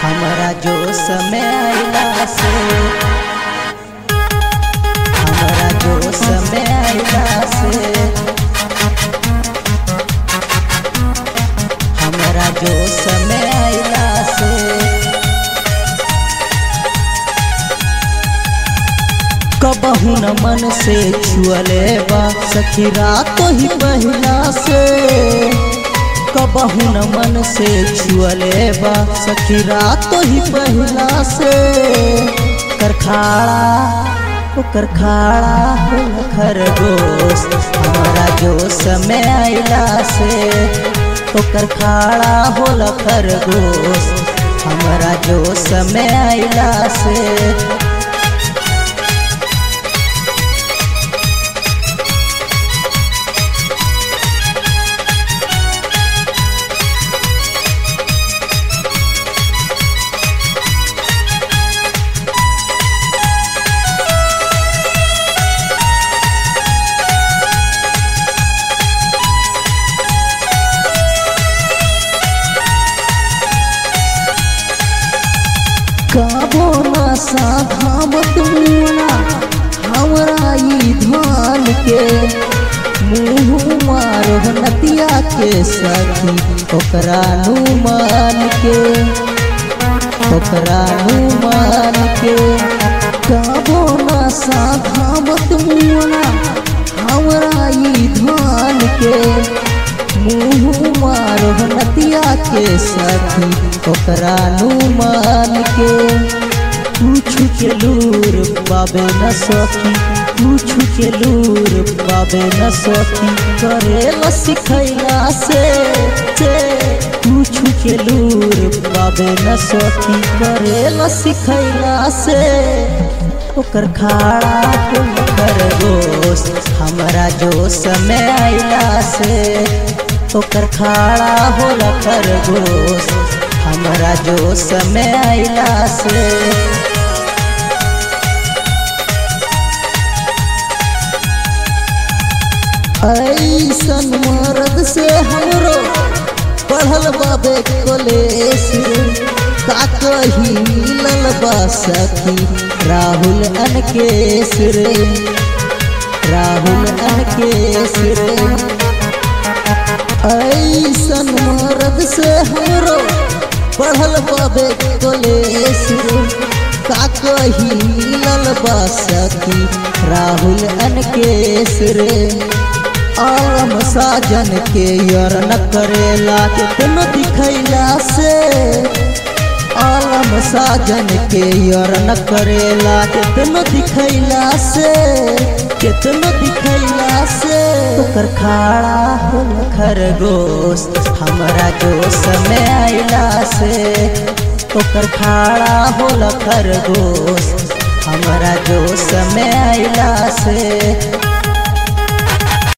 हमरा जोश में आइला से हमरा जोश में आइला से हमरा जोश में आइला से कबहू न मन से छुअले बा सखी रात ही पहिला से कबहू न मन से छुअले बा सखी रात ही पहिला से करखाड़ा ओकर खाड़ा हो खरगोश हमारा जोश में आइला से ओकर खाड़ा हो खरगोश हमारा जोश में आइला से काबो ना साधामत मुना हमरा ई धान के मुँह मारो नतिया के सखी ओकरा नु मान के ओकरा नु मान के काबो ना साधामत मुना हमरा ई धान के मुँह मारो नतिया के सखी ओकरा नु मान के पूछ के लूर बाबे न सखी पूछ के लूर बाबे न सखी करे ल सिखैला से से पूछ के लूर बाबे न सखी करे ल सिखैला से ओकर खाड़ा कर गोश हमरा जोश में आइला से ओकर खाड़ा होला खरगोश हमरा जोश में आइला से ऐसन मर्द से हमरो बढ़ल बाबे कोलेश का कही मिलल बा सखी राहुल अनकेश रे राहुल अनकेश रे ऐसन मर्द से हमरो बढ़ल बाबे कोलेश का कही मिलल बा सखी राहुल अनकेश रे आलम साजन के यर न करेला कितनो दिखैला से आलम साजन के यर न करेला कितनो दिखैला से कितनो दिखैला से ओकर खाड़ा हो खरगोश हमरा जोश में आइला से ओकर खाड़ा हो खरगोश हमरा जोश में आइला से